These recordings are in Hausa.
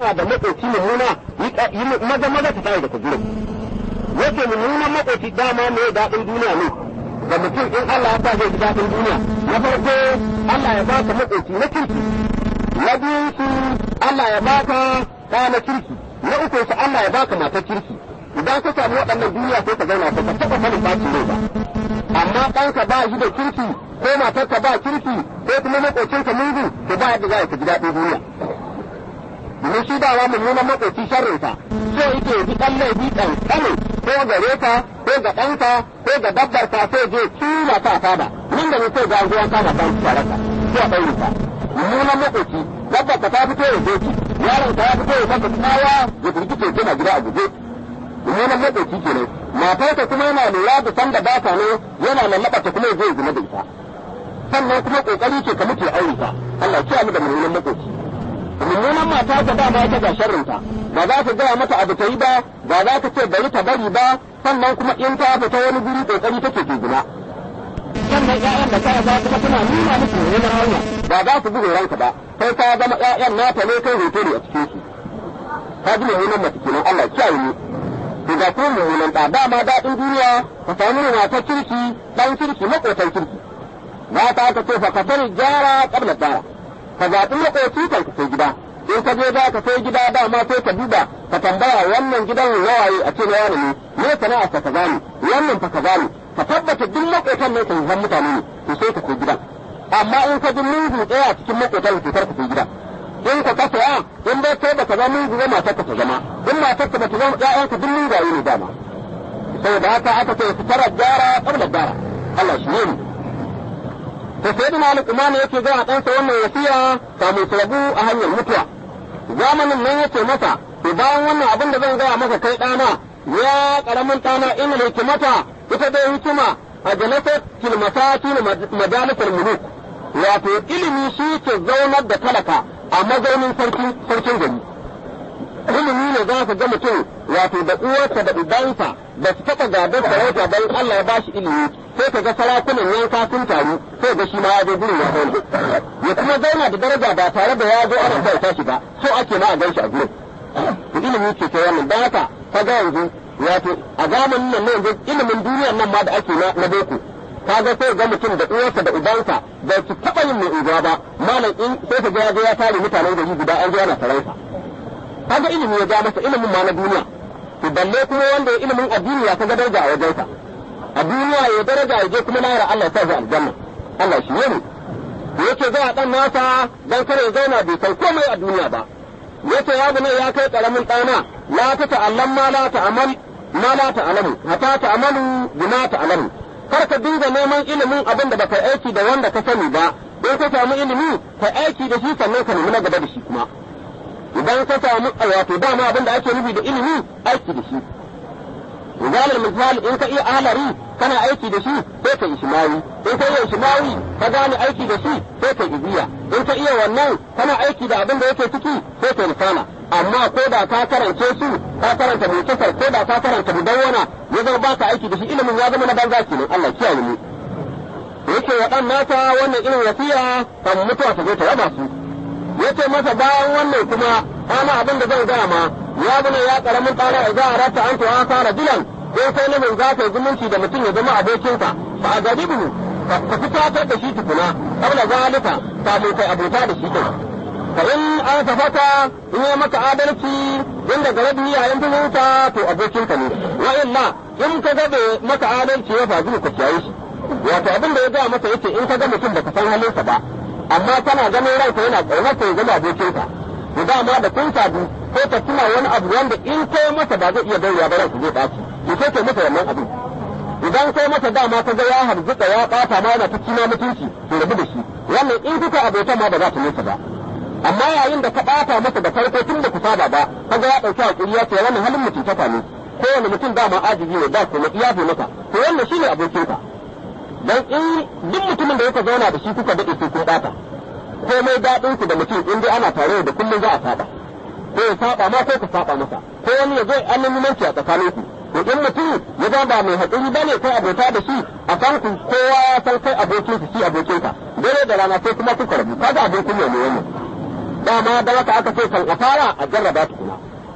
alaka da makoci mummuna yi maza maza ta tayi daga gurin yake mummunan makoci dama mai daɗin duniya ne ga mutum in Allah ya sa zai ji daɗin duniya na farko Allah ya baka makoci na kirki na biyun su Allah ya baka ɗa na kirki na uku su Allah ya baka matar kirki idan ka samu waɗannan duniya sai ka zauna ba ka taɓa sanin bacin rai ba amma ɗanka ba shi da kirki ko matarka ba kirki ko kuma makocinka mugu to ba yadda za ka ji daɗin duniya domin shi dawa mummunan makoci sharrinsa so yake bi ɗan laifi ɗan ƙanin ko gare ka ko ga ɗanka ko ga dabbar ka sai je tuna ta fada nan da ne sai ga ruwan kama kan tsaraka ko a ɗaure ka mummunan makoci dabbar ka ta fito ya doki yaron ka ya fito ya saka tsawa ya firgice kina gida a guje mummunan makoci kenan matarka kuma yana lura da sanda ba ta ne yana lallaba ta kuma zai zina da ita sannan kuma kokari ce ka mutu aure ta Allah ya mu da mummunan makoci mummunan mata ta dama ita ga sharrinta ba za ka gaya mata abu ta yi ba ba za ka ce bari ta bari ba sannan kuma in ta fita wani guri kokari take ke gina sannan ƴaƴan da kaya za kuma tana nuna musu mummunan hanya ba za su buga ranka ba sai ta zama ƴaƴan nata ne kai hoto ne a cikin su ka ji mummunan mace kenan Allah ya kiyaye ni to ga kuma mummunan ɗa dama daɗin duniya ka samu matar kirki ɗan kirki maƙotan kirki mata ta ce fa ka sani gyara ƙabla dara ka zaɓi maƙoci kan ka sai gida in ka je za ka sai gida dama sai ka duba ka tambaya wannan gidan yawaye a ce na wani ne me sana'ar ka kaza ne wannan fa kaza ne ka tabbata duk maƙotan ne kan zan mutane ne to sai ka sai gidan amma in ka ji mungu ɗaya cikin maƙotan to kar ka sai gidan in ka kasa ya in dai kai baka zama mungu ba matar ka ta zama in matar ka bata zama ƴaƴanka duk mungaye ne dama saboda haka aka ce fitarar gyara ƙabla dara Allah shi ne mu to sai da malik umar yake ga ɗansa wannan wasiya kamun su rabu a hanyar mutuwa zamanin nan yace masa to bayan wannan abin da zan gaya maka kai ɗana ya ƙaramin ɗana ina hikimata ita dai hikima a jalasar kilmasati majalisar muluk wato ilimi shi ke zaunar da talaka a mazaunin sarkin gari ilimi ne za ka ga mutum wato da uwarsa da ubansa da su taɓa gadon sarauta don Allah ya ba shi ilimi sai ka ga sarakunan yanka sun taru sai ga shi ma ya zo gurin ya zauna ya kuma zauna da daraja ba tare da ya zo ana bauta shi ba so ake ma a gan shi a gurin to ilimi ce ta wannan don haka ka ga yanzu wato a zamanin nan yanzu ilimin duniyar nan ma da ake na boko ka ga sai ga mutum da uwarsa da ubansa da su taɓa yin mai unguwa ba malam in sai ka ga ya zo ya tare mutanen gari guda an zo ana sarauta kaga ilimi ya ja masa ilimin ma na duniya to balle kuma wanda ya ilimin addini ya kaga daraja a wajensa a duniya ya daraja ya je kuma lahira Allah ya sa shi aljanna Allah shi ne yace zai dan nasa dan kare ya zauna bai san komai a duniya ba yace ya bune ya kai karamin ɗana la ta ta'allam ma la ta'amal ma la ta'lamu hatta ta'malu bima ta'lamu kar ka dinga neman ilimin abin da baka aiki da wanda ka sani ba in ka samu ilimi ka aiki da shi sannan ka nemi na gaba da shi kuma idan ka samu wato dama abin da ake nufi da ilimi aiki da shi misalin misali in ka iya alari kana aiki da shi sai ka ishmawi in ka iya ishmawi ka gane aiki da shi sai ka ibiya in ka iya wannan kana aiki da abin da yake ciki sai ka risala amma ko da ka karance su ka karanta mutasar ko da ka karanta mudawwana ya zama ba ka aiki da shi ilimin ya zama na banza kenan Allah kiyaye mu yake wa dan nasa wannan irin wasiya kan mutuwa ta zo ta raba su yace masa bayan wannan kuma ana abin da zan gaya ma ya bane ya karamin tsara za a rata an tuwa fara dilan ko sai namin za ka yi zumunci da mutum ya zama abokinka ba a gari bunu ka fitatar da shi tukuna kabla zalika kafin kai abota da shi kai fa in an safata in yi maka adalci in daga rabi yayin zumunta to abokinka ne wa illa in ka ga bai maka adalci ya faɗi ka kiyaye shi wato abin da ya gaya masa yace in ka ga mutum baka san halinsa ba amma kana ganin ranka yana ƙaunar ya zama abokinka to dama da kun sadu ko ka tuna wani abu wanda in kai masa ba zai iya dauriya ba ranka zai ɓaci to sai kai masa wannan abin idan kai masa dama ka ga ya harzuka ya ɓata ma yana ta kima mutunci to rabu da shi wannan in kuka abota ma ba za ta nesa ba amma yayin da ka ɓata masa da farko tun da ku saba ba ka ga ya ɗauki hakuri ya ce wannan halin mutuntaka ne kowane mutum dama ajibi ne ba kuma iyafe maka to wannan shine abokinka dan in duk mutumin da yake zauna da shi kuka daɗe sai kun ɓata komai daɗin ku da mutum in dai ana tare da kullum za a saba ko ya saba ma ko ka saba masa ko wani ya zo annabimanci a tsakanin ku to in mutum ya ga ba mai haƙuri bane kai abota da shi a kan ku kowa ya san kai abokin shi abokin ka dare da rana sai kuma kuka rabu kaga abin kunya ne wannan dama da haka aka ce kan a fara a jarraba tukuna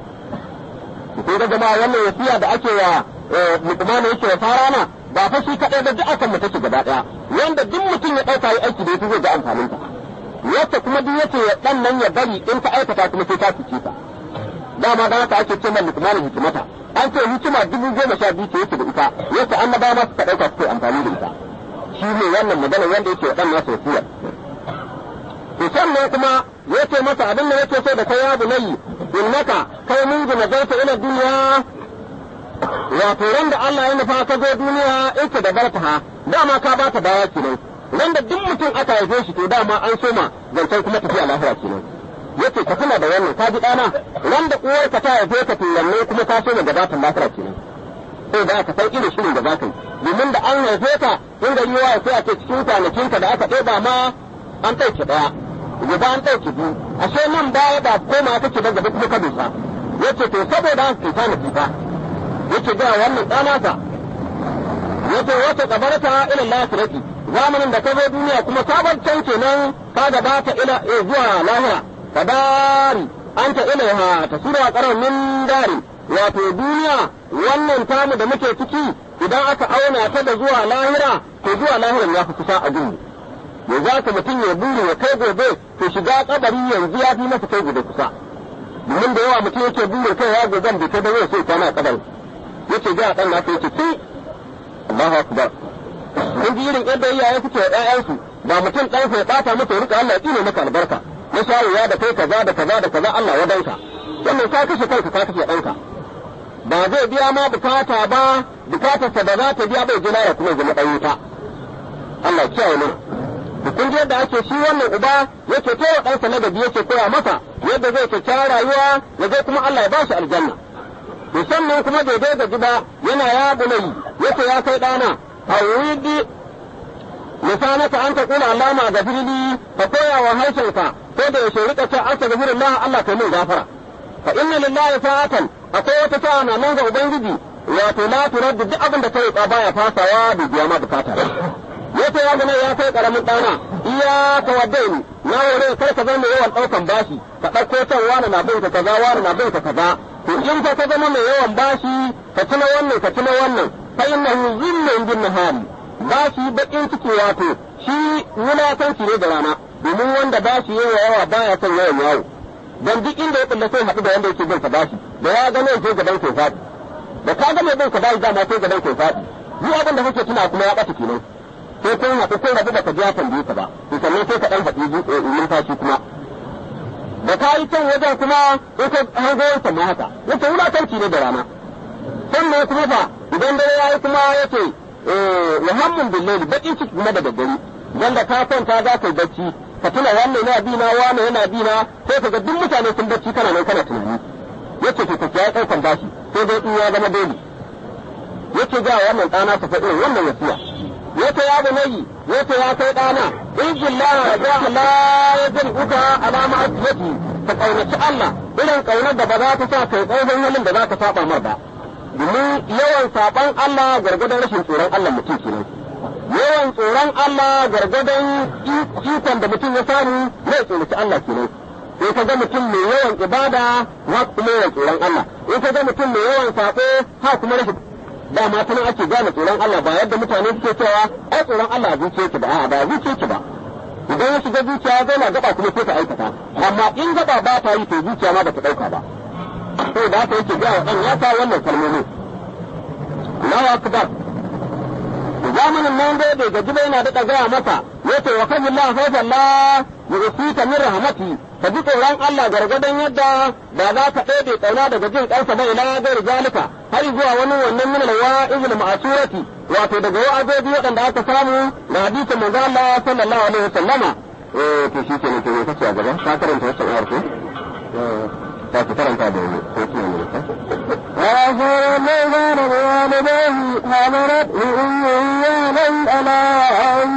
ko da jama'a wannan wasiya da ake wa mutumana yake wa fara na ba fa shi kaɗai da duk akan mu take gaba ɗaya wanda duk mutum ya ɗauka yi aiki da ita zai ga amfanin ta wacce kuma duk yace ya dan nan ya bari in ta aikata kuma sai ta fice ta dama da haka ake ce man mutumana hikimata an ce hikima dubu goma sha biyu ce yake da ita yake annabawa ma suka ɗauka suka amfani da ita shi ne wannan magana wanda yake wa ɗan nasa wasiyar to sannan kuma yace masa abin da yake so da kai ya bunayi innaka kai mun gina zauta ila duniya wato ran da Allah ya nufa ka zo duniya ita da barta dama ka ba ta baya kenan ran da duk mutum aka haife shi to dama an soma zancen kuma tafiya lahira kenan yace ka tuna da wannan ka ji dana ran da uwarka ta haife ka turanne kuma ka soma gabatar lahira kenan sai da aka san irin shirin da za ka yi domin da an haife ka in gari yawa sai a ce cikin kwanakinka da aka ɗeba ma an ɗauke ɗaya gobe an ɗauke biyu ashe nan baya ba koma kake ba gaba kuma ka dosa yace to saboda haka kai tana kifa yace ga wannan ɗanasa yace wata kabarta ila lafirati zamanin da ka zo duniya kuma sabon can kenan ka gabata ila zuwa lahira kadari anta ilaiha tasura qarar min dari wato duniya wannan tamu da muke ciki idan aka auna ta da zuwa lahira to zuwa lahiran ya fi kusa a gunmu ya za ka mutum ya buri ya kai gobe to shiga kabari yanzu ya fi masa kai gobe kusa domin da yawa mutum yake buri kai ya gobe bai kai da zai sai kwana kabari yace ga dan nasa yace ki Allahu akbar kun ji irin yadda iyaye suke wa ƴaƴansu ba mutum ɗansa ya ɓata masa rika Allah ya tsine maka albarka na shayarwa da kai kaza da kaza da kaza Allah ya danka wannan ka kashe kanka ka kashe ɗanka ba zai biya ma bukata ba bukatarsa da za ta biya bai jina ya kuma zama ɗan wuta Allah kiyaye mana da kun yadda ake shi wannan uba yake kai wa ɗansa ladabi yake koya masa yadda zai kyakkyawar rayuwa ya zai kuma Allah ya ba shi aljanna musamman kuma daidai da gida yana ya bunayi yake ya kai ɗana hawidi lisanaka an ta kula Allah ma gafirli ka koya wa harshenka ko da yaushe rika ce an ta gafirullah Allah kai min gafara fa inna lillahi sa'atan akwai wata sa'a na nan ga ubangiji wato la turaddu duk abin da kai ka baya fasawa da biya ma bukata yace ya gane ya kai karamin dana iya ka wadda ni na wore kar ka zama yawan daukan bashi ka dauko can wani na bin ka kaza wani na bin ka kaza to in ka ka zama mai yawan bashi ka tuna wannan ka tuna wannan fa innahu zillun bin nahari bashi bakin ciki wato shi wulakanci ne da rana domin wanda bashi yawa yawa baya son yawan yawo dan duk inda ya kulle sai haɗu da wanda yake bin ka bashi da ya gane sai gaban ke faɗi da ka ga mai bin ka bashi dama sai gaban ke faɗi duk abin da kake tuna kuma ya ɓata kenan sai kun haɗu sai rabu da ka ji ya tambaye ka ba to sannan sai ka ɗan faɗi numfashi kuma da ka yi can wajen kuma in ka hango wancan ma haka yace wulakanci ne da rana sannan kuma fa idan dare ya yi kuma yace muhammun billahi bakin ciki kuma da daddare wanda ka kwanta za ka yi bacci ka tuna wannan yana bi na wannan yana bi na sai ka ga duk mutane sun bacci kana nan kana tunani yace to ka kiyaye ɗaukan bashi sai dai in ya zama dole yace ga wannan ɗana ta faɗi wannan wasiya yace ya bunayi yace ya kai ɗana in billahi ya la yajin uka alama asiyati ka kaunaci Allah irin kaunar da ba za ta sa kai tsohon halin da za ka saba mar ba domin yawan saban Allah gargadon rashin tsoron Allah mutum kenan yawan tsoron Allah gargadon ikon da mutum ya samu zai tsoraci Allah kenan in ka ga mutum mai yawan ibada ha kuma yawan tsoron Allah in ka ga mutum mai yawan sabo ha kuma rashin dama ta nan ake gane tsoron Allah ba yadda mutane suke cewa ai tsoron Allah a zuciya ki ba a'a ba zuciya ki ba idan ya shiga zuciya ya zauna gaba kuma sai ta aikata amma in gaba ba ta yi to zuciya ma ba ta dauka ba sai da haka yake gaya wa ɗan ya sa wannan kalmomi Allahu akbar zamanin nan dai bai gaji ba yana daɗa gaya masa yace wa kan Allah fa Allah ya usita min rahmati ka ji tsoron Allah gargadon yadda ba za ka ɗebe ƙauna daga jin ƙansa ba ila gairi zalika har zuwa wani wannan min al-wa'izil ma'surati wato daga wa'azobi waɗanda aka samu na hadisin manzo Allah sallallahu alaihi wasallama eh to shi ke ne ke kace a gaba ka karanta wannan ayar ko ta ki karanta da ni ko ki ne ka وآخر من كان بوالديه حملته أمه وهنا على أن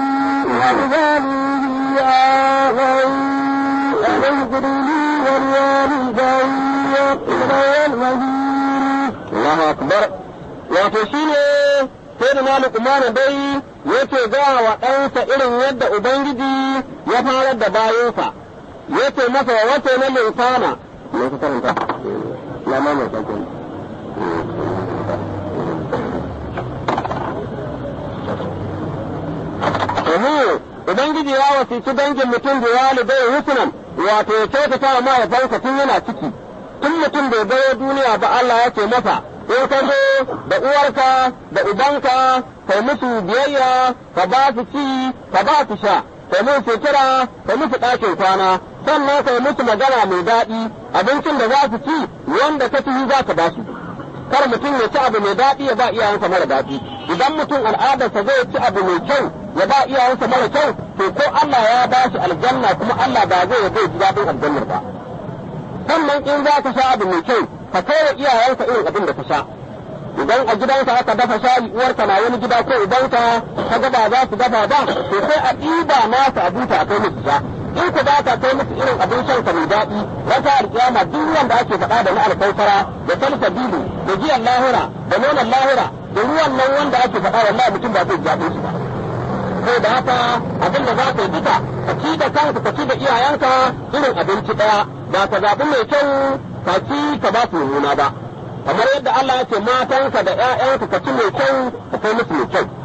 وبذلك آخر أن اغفر لي ولوالدي إلي المصير Allahu akbar wato shine sai da Malik Umar dai yake ga wa ɗansa irin yadda Ubangiji ya farar da bayansa yace masa wace na linsana me ka karanta ya ma mai sakin Ehe, Ubangiji ya wasici dangin mutum da walidai husnan wato ya kyautata wa mahaifansa tun yana ciki tun mutum bai bayo duniya ba Allah ya ce masa in ka zo da uwarka da ubanka kai musu biyayya ka ba su ci ka ba su sha kai musu sutura kai musu ɗakin kwana sannan kai musu magana mai daɗi abincin da za su ci wanda ka ci za ka ba su kar mutum ya ci abu mai daɗi ya ba iyayensa mara daɗi idan mutum al'adarsa zai ci abu mai kyau ya ba iyayensa mara kyau to ko Allah ya ba shi aljanna kuma Allah ba zai zai ji daɗin aljannar ba sannan in za ka sha abu mai kyau ka kai wa iyayenka irin abin da ka sha idan a gidanka aka dafa shayi uwarka na wani gida ko ubanka ka ga ba za su dafa ba to sai a ɗiba nasa a buta a kai musu sha in ku ba ka kai musu irin abin shan ka mai daɗi wata alƙiyama duk wanda ake faɗa da na alkautara da salsabilu da giyan lahira da nonon lahira da ruwan nan wanda ake faɗa wallahi mutum ba zai jaɓe shi ba sai da haka abin da za ka yi duka ka ci da kanka ka ci da iyayenka irin abinci ɗaya ba ka zaɓi mai kyau ka ci ka ba su mummuna ba kamar yadda Allah ya ce matanka da ƴaƴanka ka ci mai kyau ka kai musu mai kyau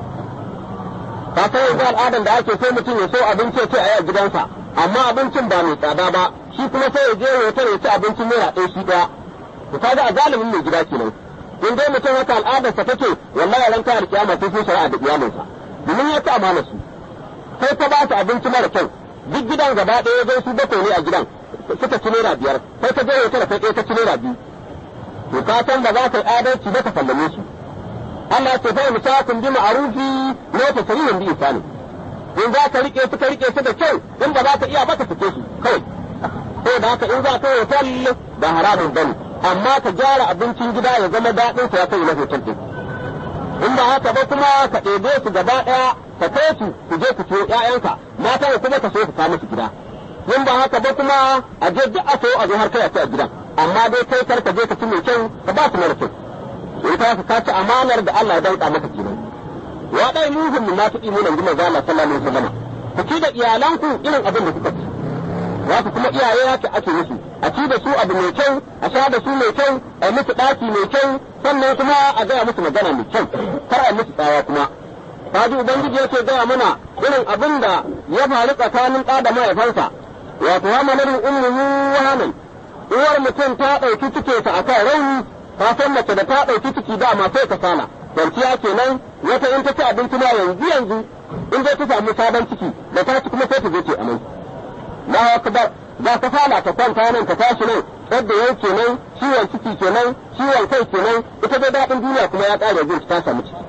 ka san yanzu al'adan da ake sai mutum ya so abinci ya ce a yi a gidansa amma abincin ba mai tsada ba shi kuma sai ya je hotel ya ci abincin naira ɗaya shi ɗaya to kaga a galibin mai gida kenan in dai mutum haka al'adarsa take wallahi ran kayar kiyama sai sun shari'a da iyalinsa domin ya ci amana su sai ta ba su abinci mara kyau duk gidan gaba ɗaya zai su bakwai ne a gidan suka ci naira biyar sai ka je hotel sai ɗaya ka ci naira biyu to ka san ba za ka yi adalci ba ka sallame su Allah ya ce fa musakun bi ma'rufi ne ta sarihin bi isani in za ka rike su ka rike su da kyau in ba za ka iya ba ka sake su kawai ko da haka in za ka yi hotel ba haramun bane amma ka gyara abincin gida ya zama daɗin sa ya kai na hotel din in ba haka ba kuma ka ɗebe su gaba ɗaya ka kai su ku je ku ciyo ƴaƴanka mata kuma ka so ku kawo musu gida in ba haka ba kuma a je duk a so a zo har kai a ci a gidan amma dai kai kar ka je ka ci mai kyau ka ba su mara kyau in ka ka ci amanar da Allah ya danka maka kenan wa dai muhim min nasu imu nan gima zalla sallallahu alaihi wasallam ku ci da iyalanku irin abin da kuka ci wasu kuma iyaye haka ake musu a ci da su abu mai kyau a sha da su mai kyau a yi musu ɗaki mai kyau sannan kuma a gaya musu magana mai kyau kar a musu tsawa kuma kaji ubangiji yake gaya mana irin abin da ya faru tsakanin ɗa da mahaifansa wato hamalarin ummuhu wahanan uwar mutum ta ɗauki cikinsa a kan rauni ka san mace da ta ɗauki ciki dama sai ka sana kwanciya kenan wata in ta ci abinci ma yanzu yanzu in dai ta samu sabon ciki da ta ci kuma sai ta je ce amai na akbar za ka fara ta kwanta nan ta tashi nan yadda yau kenan ciwon ciki kenan ciwon kai kenan ita dai daɗin duniya kuma ya ƙare jin ta samu ciki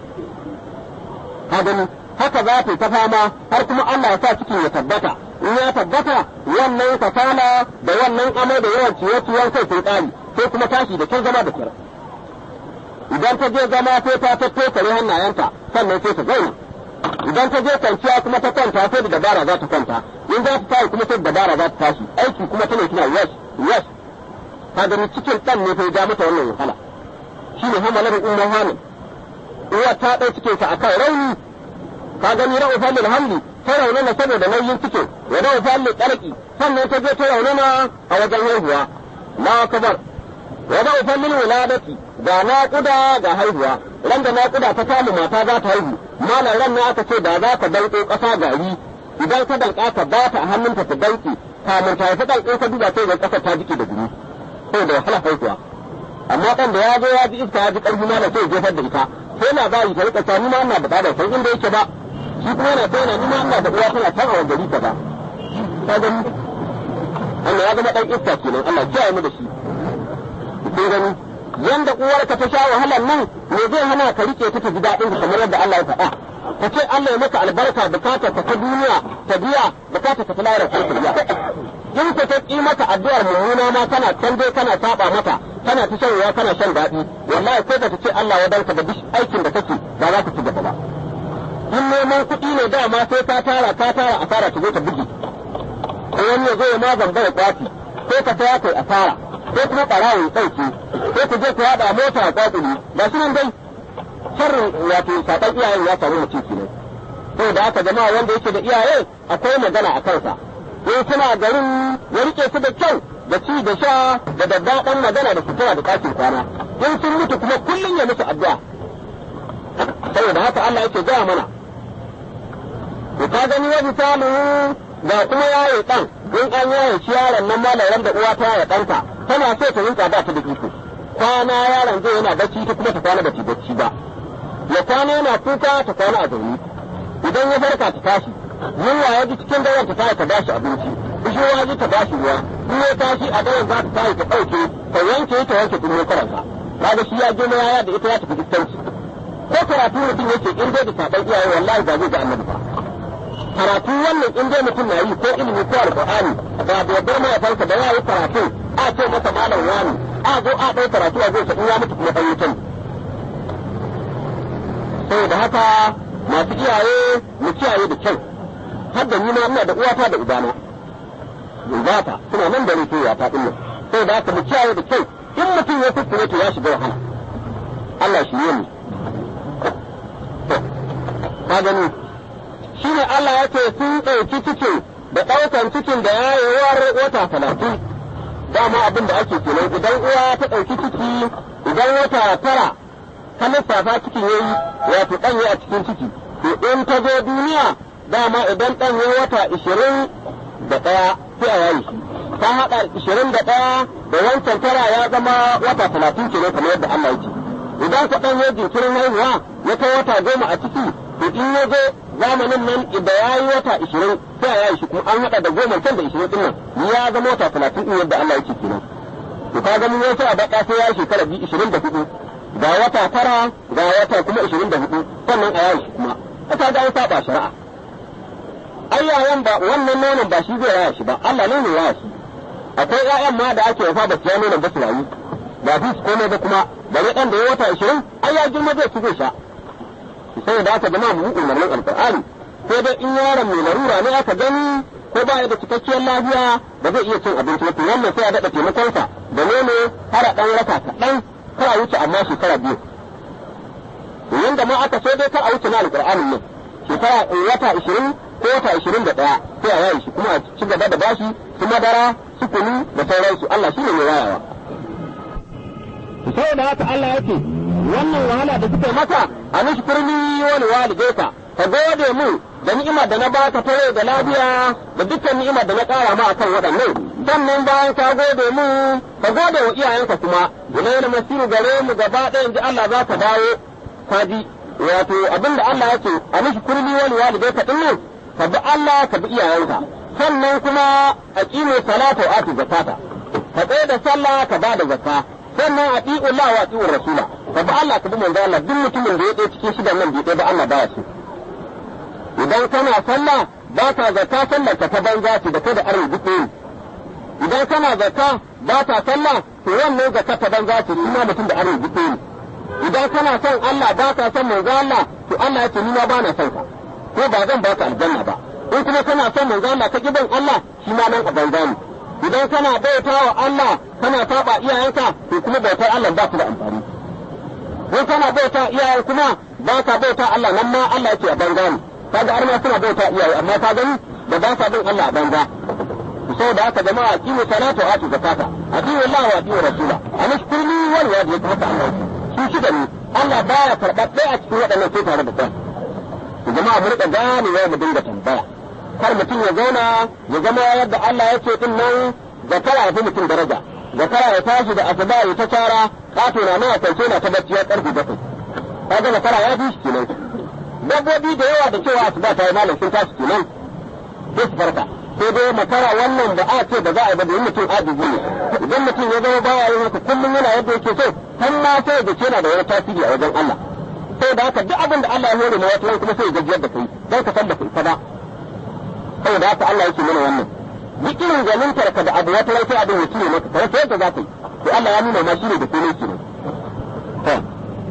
ka gani haka za ta ta fama har kuma Allah ya sa cikin ya tabbata in ya tabbata wannan kasala da wannan amai da yawan ciye-ciyen kai sun ƙari sai kuma tashi da kyau zama da kyar idan ta je zama sai ta tattokare hannayenta sannan sai ta zauna idan ta je kwanciya kuma ta kwanta sai da dabara za ta kwanta in za ta tashi kuma sai da dabara za ta tashi aiki kuma tana kina yes yes ka gani cikin ɗan ne ta ja mata wannan wahala shi ne hamalar umar hanin uwa ta ɗau cikin sa akan rauni ka gani ra'u fallil hamli ta raunana saboda nauyin cikin wa ra'u fallil ƙarƙi sannan ta je ta raunana a wajen haihuwa na kabar wa ra'u fallil wuladati ga naƙuda ga haihuwa ran da naƙuda ta kama mata za ta haihu malam ran ne aka ce da za ka danƙo ƙasa gari idan ka danƙa ka ba ta a hannunta ta danƙe kamun ta haifi ɗan in ka duba sai ga ƙasa ta jike da gumi sai da wahala haihuwa amma ɗan da ya zo ya ji iska ya ji ƙarfi malam sai jefar da ita sai labari ta rika ta ni ma ina da ɗa san inda yake ba shi kuma yana sai na ni ma ina da uwa tana can a gari ka ba ka gani Allah ya zama ɗan iska kenan Allah kiyaye mu da shi kun gani yanda uwarka ta sha wahalar nan me zai hana ka rike ta ta ji daɗin kamar yadda Allah ya faɗa ka ce Allah ya maka albarka bukatar ka ta duniya ta biya bukatar ka ta lahira ta biya in ka ta ƙi maka addu'ar mummuna ma kana can dai kana saba mata kana ta shan ruwa kana shan daɗi wallahi ko da ta ce Allah ya danka da duk aikin da kake ba za ka ci gaba ba in neman kuɗi ne dama sai ka tara ka tara asara ta zo ta buge ko wani ya zo ya ma zamba ya kwaci ko ka saya kai asara ko kuma ɓarawo ya ɗauke ko ku je ku haɗa mota a kwatsuli ba shi nan dai sharrin wato saɓan iyayen ya samu mutum kenan saboda haka jama'a wanda yake da iyaye akwai magana a kansa in suna garin ya rike su da kyau da ci da sha da daddaɗan magana da sutura da ɗakin kwana in sun mutu kuma kullum ya musu addu'a saboda haka Allah yake gaya mana to ka gani wa misalu ga kuma yaye dan in an yaye shi yaron nan malaran da uwa ta yaye ɗanta tana so ta rinka ba ta da iko kwana yaron zai yana bacci ta kuma ta kwana bacci bacci ba ya kwana yana kuka ta kwana a zaune idan ya farka ta tashi yunwa ya ji cikin daren ta tashi ta bashi abinci bishiyoyi ji ta bashi ruwa in ya tashi a daren za ta tashi ta ɗauke ta yanke ta wanke kuma karanta kaga shi ya girma yaya da ita ya tafi distanci ko karatu mutum yake in dai da saban iyaye wallahi ba zai ga annabi ba karatu wannan in dai mutum na yi ko ilimi ko alqur'ani ba da yardar mahaifansa da ya yi karatu a ce masa malam wani a zo a ɗau karatu a zai in ya mutu kuma ɗan mutum saboda haka masu iyaye mu kiyaye da kyau har da ni ma ina da uwata da ubana yanzata suna nan da rufe ya faɗin nan saboda haka mu kiyaye da kyau in mutum ya kuskure to ya shiga wahala Allah shi ne mu ka gani shi ne Allah ya ce sun ɗauki cikin da ɗaukan cikin da yayewar wata talatin dama abin da ake kenan idan uwa ta ɗauki ciki idan wata tara ta lissafa cikin yayi wato ɗan a cikin ciki to in ta zo duniya dama idan ɗan ya wata ishirin da ɗaya sai a yayi shi ta haɗa ishirin da ɗaya da wancan tara ya zama wata talatin kenan kamar yadda Allah ya ce idan ka ɗan ya jinkirin haihuwa ya kai wata goma a ciki to in ya zo zamanin nan da ya yi wata ishirin sai ya yi shi kuma an haɗa da goma can da ishirin ɗin nan ya zama wata talatin ɗin yadda Allah yake kenan to ka gani wasu a baƙa sai ya yi shekara biyu ishirin da hudu ga wata tara ga wata kuma ishirin da hudu sannan a yayi shi kuma ka ga an saba shari'a ai yayan ba wannan nonon ba shi zai raya shi ba Allah ne ne raya shi akwai ƴaƴan ma da ake wafa ba su ya nonon ba su rayu ba su su komai ba kuma bare ɗan da ya wata ishirin ai ya girma zai ci zai sha sai da aka zama mu umarnin alƙur'ani sai dai in yaron mai larura ne aka gani ko ba ya da cikakkiyar lafiya ba zai iya cin abinci ba to wannan sai a daɗa taimakonsa da nono har a ɗan raka kaɗan kar a wuce amma shekara biyu yanda ma aka so dai kar a wuce na alƙur'anin ne shekara wata ishirin ko wata ishirin da ɗaya sai a yayi shi kuma a ci gaba da bashi su madara su kunu da sauransu Allah shi ne mai wayawa. Sai da haka Allah yake wannan wahala da suka maka a mishi kurmi wani walidaika ka gode mu da ni'imar da na baka tare da lafiya da dukkan ni'imar da na ƙara ma akan waɗannan sannan bayan ka gode mu ka gode wa iyayenka kuma ilayna masiru gare mu gaba ɗaya in ji Allah za ka dawo ka ji wato abinda Allah yake a mishi kurmi wani walidaika din nan ka bi Allah ka bi iyayenka sannan kuma a ƙime salata wa ati zakata ka tsaye da sallah ka ba da zakka sannan a ɗi Allah wa ɗi'ur rasula ka bi Allah ka bi manzo Allah duk mutumin da ya ɗaya cikin shidan nan bai ɗaya ba Allah baya so idan kana sallah ba ka zakka sallar ka ta banza ce da kai da arin duk ne idan kana zakka ba ka sallah to wannan zakka ta banza ce kuma mutum da arin duk ne idan kana son Allah ba ka son manzo Allah to Allah ya ce ni ma ba na son ka ko ba zan baka aljanna ba in kuma kana son manzo Allah ka gidan Allah shi ma nan a banza ne idan kana bauta wa Allah kana saba iyayenka to kuma bautar Allah ba su da amfani in kana bauta iyayen kuma ba ka bauta Allah nan ma Allah yake a banza ne kaga har ma suna bauta iyaye amma ka gani da ba sa bin Allah a banza saboda haka jama'a kimu salatu atu zakata atiyu Allah wa atiyu rasula anashkurni wal wadi haka Allah su shida ne Allah baya karɓar ɗaya a cikin waɗannan sai tare da kai jama'a mu rika ganewa mu dinga tambaya kar mutum ya zauna ya zama yadda Allah ya ce din nan zakara ya fi mutum daraja zakara ya tashi da asuba ya ta cara kato na nawa kwance na ta bacci ya karfi bakwai kaga zakara ya fi shi kenan dabbobi da yawa da cewa asuba ta yi malam sun tashi kenan sai su farka sai dai makara wannan da a ce da za a yi ba domin mutum ajizi ne idan mutum ya zama baya yin haka kullum yana yadda yake so har ma sai da yana da wani tasiri a wajen Allah sai da haka duk abin da Allah ya hore ma wata kuma sai ya gajiyar da kai don ka san da kai ba saboda haka Allah yake mana wannan duk irin ganintar ka da abu wata rai sai abin ya cire maka kai sai yadda za ka yi to Allah ya nuna ma shine da komai kenan to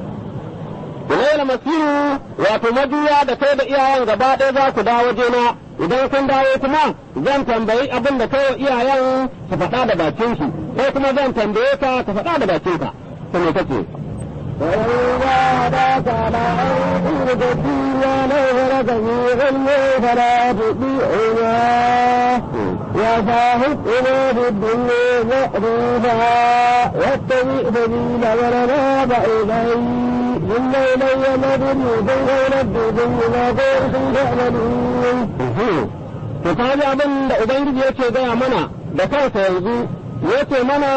Ilayla masiru wato majuya da kai da iyayen gaba ɗaya za ku dawo jena idan kun dawo kuma zan tambayi abin da kai wa iyayen su faɗa da bakin su kai kuma zan tambaye ka ka faɗa da bakin ka to me kake وإذا هداك على أن تدي ولو جميع فلا تطيعنا وصاحبنا في الدنيا معروفا واتبع سبيل من أناب إلي إن إلي مرجعكم ونبئكم بما كنتم تعملون to ka ji abin da ubangiji yake gaya mana da kansa yanzu yake mana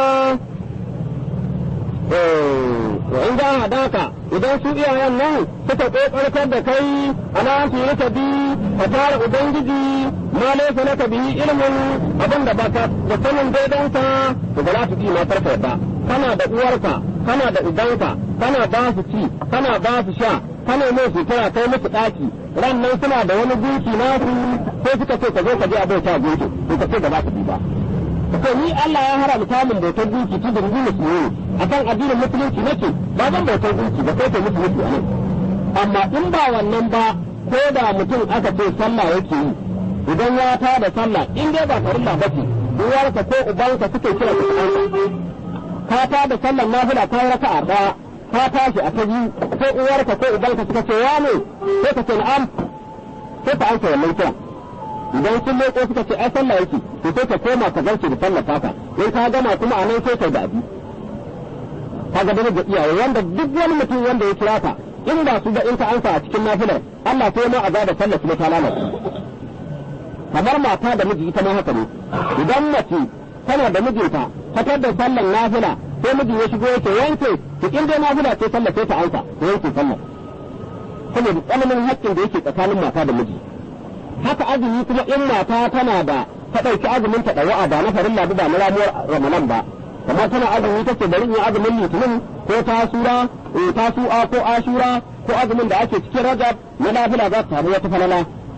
wa in za a daka idan su iyayen nan suka kokartar da kai ana su yi ka bi ka tara ubangiji ma laisa laka bihi ilmin abin da baka da sanin daidansa to ba za su ma karfa ba kana da uwarka kana da ubanka kana ba su ci kana ba su sha kana mai sutura kai musu daki ran nan suna da wani gunki nasu sai suka ce ka zo ka je a bauta gunki to ka ce ba za ka bi ba to ni Allah ya haramta min bautar gunki ta dingi musulmi akan addinin musulunci nake ba zan bautar gunki ba sai ta musulunci ne amma in ba wannan ba ko da mutum aka ce sallah yake yi idan ya ta da sallah in dai ba farilla ba ce uwarka ko ubanka suke kira su ka ta da sallar nafila ta raka'a daya ka tashi a ta biyu ko uwarka ko ubanka suka ce ya ne sai ka ce na'am sai ka ansa wannan kira idan sun leko suka ce ai sallah yake to sai ka koma ka zarce da sallar taka in ka gama kuma a nan sai ka da abi kaga da ga iyaye wanda duk wani mutum wanda ya kira ka in ba su da in ka ansa a cikin nafilar Allah sai ma azaba sallar su ta lalace kamar mata da miji ita ma haka ne idan mace tana da mijinta fatar da sallar nafila sai mijin ya shigo yake yanke to in dai nafila ce sallar sai ta ansa to yanke sallar saboda tsananin haƙƙin da yake tsakanin mata da miji haka azumi kuma in mata tana da ta ɗauki azumin ta ɗawa'a ba na farin labu ba na ramuwar ramadan ba kamar tana azumi take bari in azumin litinin ko tasura tasu'a ko ashura ko azumin da ake cikin rajab na nafila za ta samu wata falala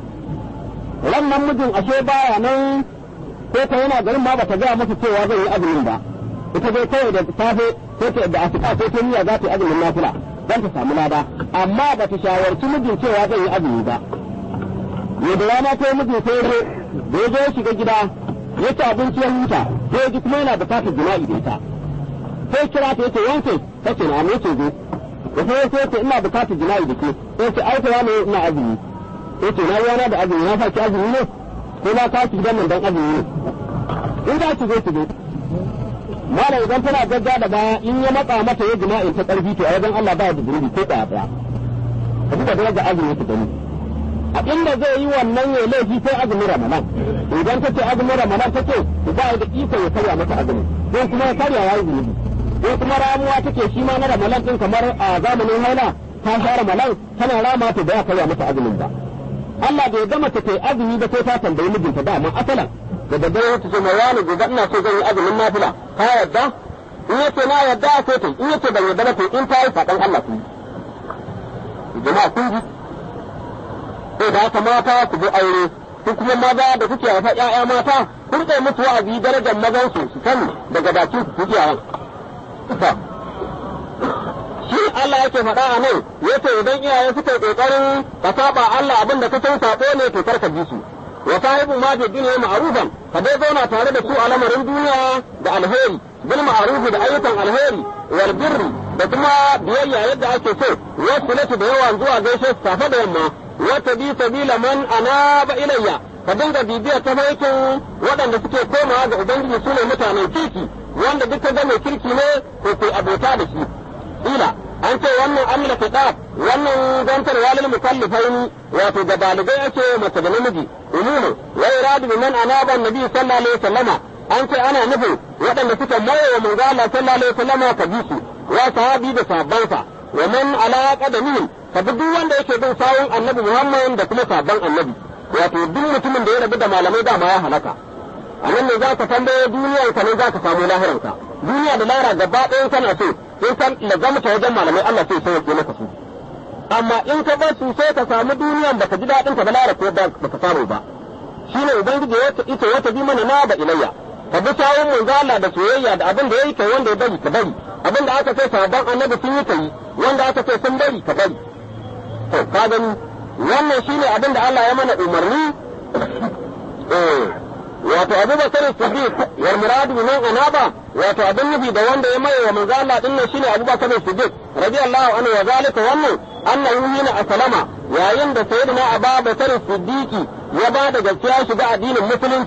wannan mijin ashe baya nan ko ta yana garin ma bata gaya masa cewa zai yi azumin ba ita dai kawai da safe ko ta da asuba ko ta niyya za ta yi azumin nafila dan ta samu lada amma ba ta shawarci mijin cewa zai yi azumi ba yadda rana ta yi mijin sai zo da ya zo ya shiga gida ya ci abinci ya huta sai ya ji kuma yana bukatar jima'i da ita sai kira ta yace yanke ta ce na amince zo da sai sai ce ina bukatar jima'i da ke sai ce ai ta ne ina azumi sai ce na yana da azumi na sa ki azumi ne ko na ka ki gidan nan dan azumi ne in za ki zo ki zo mala idan tana gagga da baya in ya matsa mata ya jima'in ta karfi to a wajen Allah ba da zunubi ko ɗaya ɗaya ka duba daraja azumi ta gani a inda zai yi wannan ya laifi sai azumin ramadan idan ta ce azumin ramadan ta ce ba da iko ya karya mata azumi ko kuma ya karya ya yi zunubi ko kuma ramuwa take shi ma na ramadan din kamar a zamanin haila ta sha ramadan tana rama ta da ya karya mata azumin ba Allah bai gama ta kai azumi ba sai ta tambayi mijinta da amma asalan da daddare ta ce mai wani gobe ina so zan yi azumin nafila ka yadda in yace na yadda sai ta in yace ban yadda ba to in ta yi faɗan Allah ku jama'a kun ji sai da haka mata ku bi aure ku kuma maza da kuke haifa ƴaƴa mata ku rike musu wa'azi darajar mazan su su sani daga bakin su kuke yawan shi Allah yake faɗa a nan yace idan iyaye suka yi kokarin ka saba Allah abin da ka san sabo ne to karka bi su wa sahibu ma fi dunya ma'rufan ka dai zauna tare da su a lamarin duniya da alheri bil ma'ruf da ayyukan alheri wal birri da kuma biyayya yadda ake so wasu da yawa zuwa gaishe su safe da yamma wata bi sabila man anaba ilayya ka dinga bibiyar tafarkin waɗanda suke komawa ga ubangiji su ne mutanen kirki wanda duka ga mai kirki ne ko kai abota da shi ila an ce wannan amina kitab wannan zantar walil mukallifaini wato ga dalibai ake mace da namiji umumu wa iradu bi man anaba annabi sallallahu alaihi wasallama an ce ana nufin waɗanda suka maye wa manzo Allah sallallahu alaihi wasallama ka bi su wa sahabi da sahabbansa wa man ala qadamihim ka bi duk wanda yake bin sawun annabi Muhammad da kuma sabon annabi wato duk mutumin da ya rabu da malamai dama ya halaka a nan ne za ka tambaye duniyar ka ne za ka samu lahiranka duniya da lahira gaba ɗayan kana so in kan lazamta wajen malamai Allah sai sai maka su amma in ka bar su sai ka samu duniyan baka ji daɗin ka ba lahira ko baka samu ba shine ubangiji ya ita wata bi mana na da ilayya ka bi sawun manzo Allah da soyayya da abin da yayi kai wanda ya bari ka bari abin da aka ce sabon annabi sun yi kai wanda aka ce sun bari ka bari to ka gani wannan shine abin da Allah ya mana umarni eh wato Abu Bakar Siddiq wal murad min anaba wato abin nufi da wanda ya maye wa manzo Allah din nan shine Abu Bakar Siddiq radiyallahu anhu wa zalika wannan annahu hina aslama yayin da sayyidina Abu Bakar Siddiq ya ba da gaskiya shiga addinin musulunci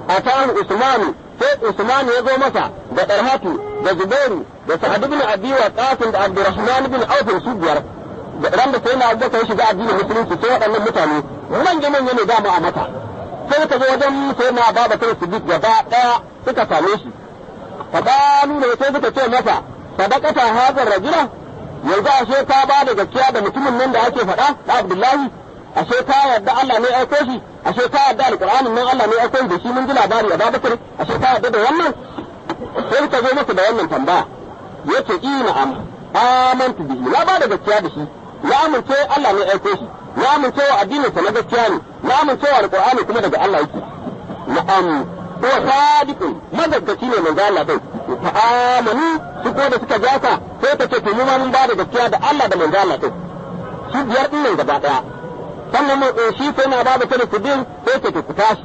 atahu usmanu sai usman ya zo masa da darhatu da zubairu da sa'ad ibn abi waqas da abdurrahman ibn auf su biyar da ran da sai na abubakar ya shiga addinin musulunci sai waɗannan mutane manya manya ne dama a mata sai ka zo wajen sai na baba sai siddiq gaba daya suka same shi fadalu ne sai suka ce masa sadaqata hadar rajula yanzu ashe ka ba da gaskiya da mutumin nan da ake faɗa da abdullahi ashe ka yarda Allah ne aiko shi ashe ka yarda alqur'anin nan Allah ne aiko shi da shi mun ji labari a babakar ashe ka yarda da wannan sai ka zo masa da wannan tambaya yace ina am amantu bihi na ba da gaskiya da shi na amince Allah ne aiko shi na amince wa addinin sa na gaskiya ne na amince wa alqur'ani kuma daga Allah yake na'am huwa sadiqun madaggaci ne manzo Allah dai fa amanu su ko da suka jasa sai ka ce to mu ma mun ba da gaskiya da Allah da manzo Allah dai su biyar din nan gaba daya sannan mu shi sai na ba da tare su din sai ka ku tashi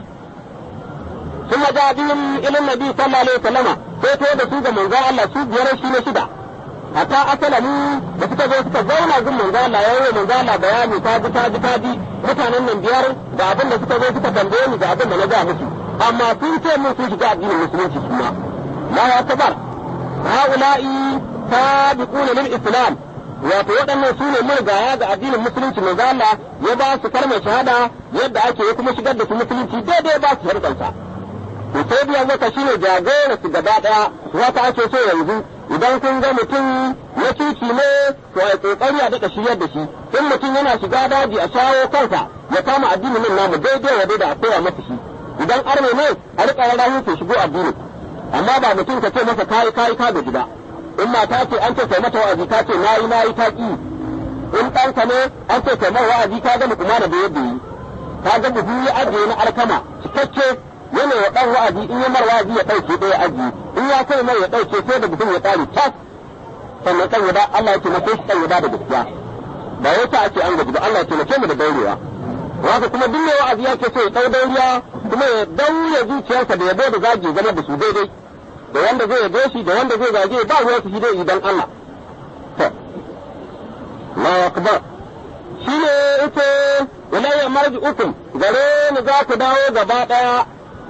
ثم جاء بهم الى النبي صلى الله عليه وسلم sai to da su ga manzo Allah su biyar shi ne shida hatta asalamu da suka zo suka zauna gun manzo Allah ya yi manzo Allah bayani ta ji ta ji ta ji mutanen nan biyar ga abin da suka zo suka tambaye ni ga abin da na ga musu amma sun ce mun sun shiga addinin musulunci su ma la ya tabar haula'i sabiquna lil islam wato waɗannan su ne murgaya ga addinin musulunci manzo Allah ya ba su kalmar shahada yadda ake ya kuma shigar da su musulunci daidai ba su harkansa to sai biyan zaka shine jagora su gaba daya wata ake so yanzu idan kun ga mutum ya cuci ne to a kokari a daɗa shiryar da shi in mutum yana shiga daji a shawo kansa ya kama addinin nan namu daidai wa daidai a koya masa shi idan arme ne a riƙa rarrahin ke shigo addini amma ba mutum ka ce masa kayi kayi ka gaji ba in mata ce an ce kai mata wa'azi ka ce nayi nayi ta ki in ɗanka ne an ce kai mata wa'azi ka ga mukumana da yadda yi ka ga buhu ya ajiye na alkama cikakke yana ya dan wa'azi in ya mar wa'azi ya dauke ɗaya aji in ya kai mai ya dauke sai da mutum ya tsari tas sannan kan yada Allah ya taimake shi kan yada da gaskiya ba ya ta ake an gaji ba Allah ya taimake mu da daurewa haka kuma duk mai wa'azi yake so ya dau dauriya kuma ya daure zuciyarsa da yabo da zagi zama da su daidai da wanda zai yabo shi da wanda zai zage ba ruwa su shi dai idan Allah to Allahu akbar shine ita ilayya marji'ukum gare ni za ku dawo gaba daya